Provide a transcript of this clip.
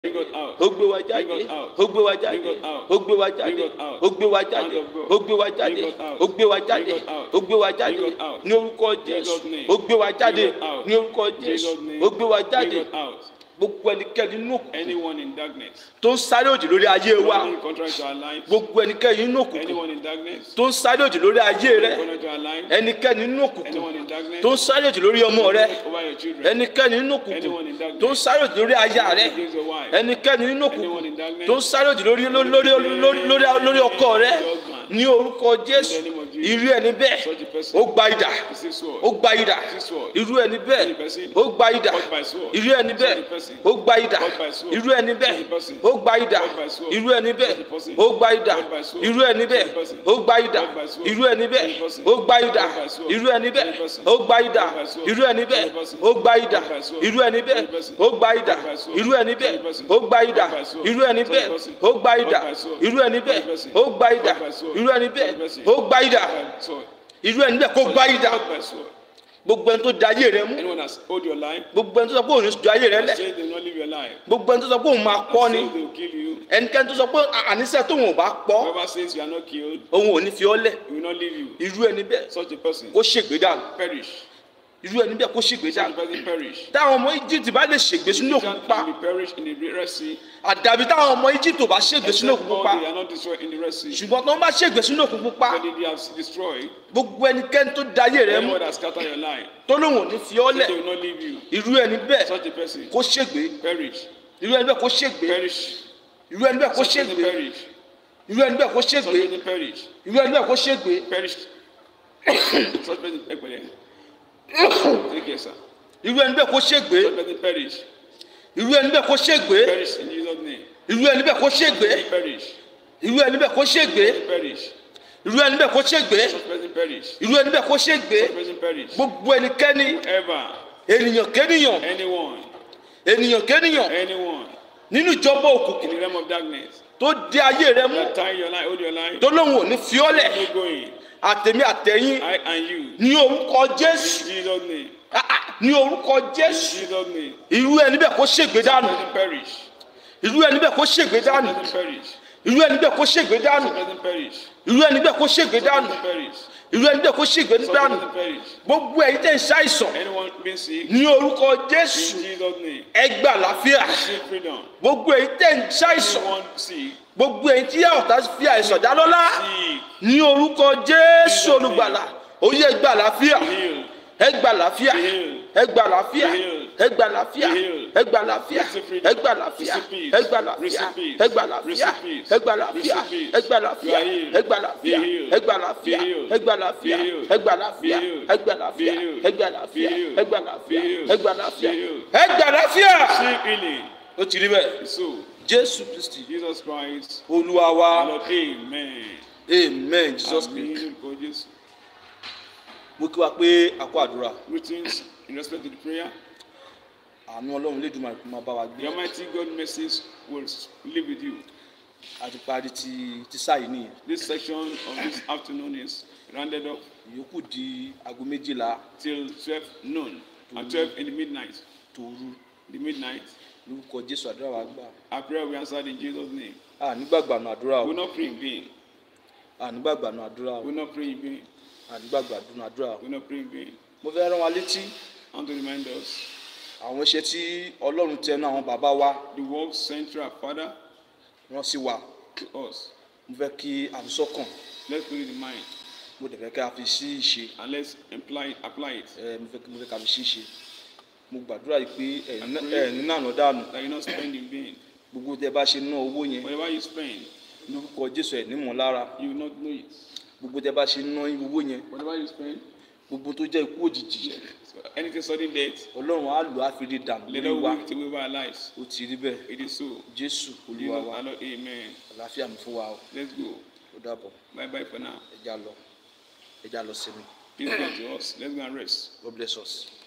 Bring us out. ó gbé wa jáde Bring us out. ó gbé wa jáde Bring us out. ó gbé wa jáde Bring us out. ó gbé wa jáde Hand of God. ó gbé wa jáde Bring us out. ó gbé wa jáde Bring us out. ó gbé wa jáde Bring us out. ní orúkọ jésù Jesus' name. ó gbé wa jáde Bring us out. ní orúkọ jésù Jesus' name. ó gbé wa jáde Bring us out. gbogbo ẹnikẹ́ni nínú òkùnkùn Anyone in darkness. tó ń sáré òdì lórí ayé wa Running contrary to our lives. gbogbo ẹnikẹ́ni nínú òkùnkùn Anyone in darkness. tó ń sáré òdì lórí ayé rẹ Contrary to our lives. ẹnikẹ́ni nínú òkùnkùn Anyone in darkness. tó ń sáré òdì lórí ọmọ rẹ Over your children. ẹnikẹ́ni nínú òkùnkùn Anyone in darkness. tó ń sáré òdì lórí aya rẹ Against your wife. ẹnikẹ́ni nínú Anyone òkùnkùn in darkness. tó ń sáré òdì lórí lórí lórí lórí lórí ọkọ rẹ ní orúkọ jésù irú ẹni bẹ́ẹ̀ Such a person. ó gba idà Receive sword. ó gba idà Receive sword. irú ẹni bẹ́ẹ̀ ó gba idà irú ẹni bẹ́ẹ̀ ó gba idà irú ẹni bẹ́ẹ̀ ó gba idà irú ẹni bẹ́ẹ̀ ó gba idà irú ẹni bẹ́ẹ̀ ó gba idà irú ẹni bẹ́ẹ̀ ó gba idà irú ẹni bẹ́ẹ̀ ó gba idà irú ẹni bẹ́ẹ̀ ó gba idà irú ẹni bẹ́ẹ̀ ó gba idà irú ẹni bẹ́ẹ̀ ó gba idà irú ẹni bẹ́ẹ̀ ó gba idà irú ẹni bẹ́ẹ̀ ó gba idà irú ẹni bẹ́ẹ̀ ó gba idà Sword. irú ẹni bẹ́ẹ̀ kó gba idà Not by sword. gbogbo ẹni tó da ayé rẹ mú Anyone has hold your life. gbogbo ẹni tó sọ pé òun ní ju ayé rẹ lẹ Say they will not live your life. gbogbo ẹni tó sọ pé òun máa pọ́ ni Say they will kill you. ẹnikẹ́ni tó sọ pé àníṣe tóun ò bá pọ́ Whoever says you are not killed, òun ò ní fi ọ́ lẹ̀ he will not leave you. irú ẹni bẹ́ẹ̀ Such a person kó ṣègbè dànù perish. irú ẹni bẹ́ẹ̀ kó ṣègbè Such a dànù person perish. táwọn ọmọ egypt bá lè ṣègbè sínú òkun Egypt pupa can be perished in the Red Sea. àdàbí táwọn ọmọ egypt ò bá ṣègbè sínú Except òkun all pupa they are not destroyed in the Red Sea. ṣùgbọ́n tó ń bá ṣègbè sínú òkun pupa But they have destroyed. gbogbo ẹnikẹ́ni tó da ayé rẹ mú Anyone that scatter your life, tó lóun ò ní fi ọ́ say lẹ̀ they will not leave you. irú ẹni bẹ́ẹ̀ Such a person kó ṣègbè perish. irú ẹni bẹ́ẹ̀ kó ṣègbè Perish. irú ẹni bẹ́ẹ̀ kó Such a person ṣègbè perish. irú ẹni bẹ́ẹ̀ kó Such a ṣègbè person perish. irú ẹni bẹ́ẹ̀ kó ṣègbè Perish. Such a person perish. Take care, sir. irú ẹni bẹ́ẹ̀ kó ṣègbè Such a person perish. irú ẹni bẹ́ẹ̀ kó ṣègbè Perish in Jesus' name. irú ẹni bẹ́ẹ̀ kó ṣègbè Perish. irú ẹni bẹ́ẹ̀ kó ṣègbè Perish. irú ẹni bẹ́ẹ̀ kó ṣègbè Such a person perish. irú ẹni bẹ́ẹ̀ kó ṣègbè Such a person perish. gbogbo ẹnikẹ́ni Ever. ènìyàn kénìyàn Anyone. ènìyàn kénìyàn Anyone. nínú ìjọba In òkùnkùn the realm of darkness. tó dé ayé rẹ mú That tie your life, hold your life. tó lóun ò ní fi ọ́ lẹ̀ No going. àtẹ̀mí àtẹ̀yìn I and you. ní orúkọ jésù In Jesus' name. Ah, ah, ní orúkọ In jésù Jesus' name. irú ẹni bẹ́ẹ̀ kó ṣègbè dànù Doesn't perish. irú ẹni bẹ́ẹ̀ kó ṣègbè dànù Doesn't perish. irú ẹni bẹ́ẹ̀ kó ṣègbè dànù Doesn't perish. irú ẹni bẹ́ẹ̀ kó ṣègbè dànù Doesn't perish. irú ẹni bẹ́ẹ̀ kó ṣègbè dànù Doesn't perish. gbogbo ẹ̀yin tẹ̀ ń ṣàìsàn Anyone being sick. ní orúkọ In jésù Jesus' name. ẹ gbà láfíà Receive freedom. gbogbo ẹ̀yin tẹ̀ ń ṣàìsàn Anyone sick. gbogbo ẹ̀yin tí ọ̀tá fi àìsàn dá lọ́lá Sick. ní orúkọ jésù olùgbàlà ó yẹ ẹ gbà láfíà Healed. ẹ gbà láfíà Healed. ẹ gbà láfíà Healed. ẹ gbà láfíà Healed. ẹ gbà láfíà Receive freedom. ẹ gbà láfíà Receive peace. ẹ gbà láfíà Receive peace. ẹ gbà láfíà Receive peace. ẹ gbà láfíà Receive peace. ẹ gbà láfíà You are healed. ẹ gbà láfíà Be healed. ẹ gbà láfíà Be healed. ẹ gbà láfíà Be healed. ẹ gbà láfíà Be healed. ẹ gbà láfíà Be healed. ẹ gbà láfíà Be healed. ẹ gbà láfíà Be healed. ẹ gbà láfíà Be healed. ẹ gbà láfíà. Receive healing. ó ti rí bẹ́ẹ̀ So, jésù kristi Jesus Christ. olúwa wa Lord, amen. amen jesus Àmín christ lórúkọ Jésù. mo kí wa pé a kó àdúrà Greetings in respect to the prayer. àánú ọlọ́run lédùmarè kó máa bá wa gbé The Almighty God message will live with you. a ti parí ti ti sáyé nìyẹn This section of this afternoon is rounded up ìyókù di aago méjìlá till 12 noon and 12 in the midnight. tòru The midnight. lórúkọ jésù àdúrà wa gbà Our prayer we answered in Jesus' name. a nígbàgbànú àdúrà We o will not pray in vain. a nígbàgbànú àdúrà o We will not pray in vain. a nígbàgbànú àdúrà o We will not pray in vain. mo fẹ́ rán wa létí And to remind us, àwọn iṣẹ́ tí ọlọ́run tẹnu àwọn bàbá wa the work central Father rán sí wa to us. mo fẹ́ kí a fi sọ́kàn Let's put it in mind mo dẹ̀ fẹ́ kí a fi sí ìṣe and let's apply it. Apply it. ẹ mo fẹ́ kí mo fẹ́ kí a fi sí ìṣe mo gbàdúrà yìí pé ẹ ní nànà dànù That you not spend in vain. gbogbo tẹ bá ṣe ná owó yẹn Whatever you spend, lórúkọ jésù ẹ nímọ̀ lára you will not know it. gbogbo tẹ bá ṣe ná owó yẹn Whatever you spend, gbogbo tó jẹ́ ikú òjijì so anything sudden death, ọlọ́run á lò á fi rí dànù let lórí us wa wait till we over our lives. ó ti rí bẹ́ẹ̀ It is so. jésù olúwa Jesus, wa our Lord, amen. àlàáfíà mi fún wa o Let's go. ó dàbọ̀ Bye bye for now. ẹja lọ ẹja lọ sinmi Peace be unto us. Let's go and rest. god bless us.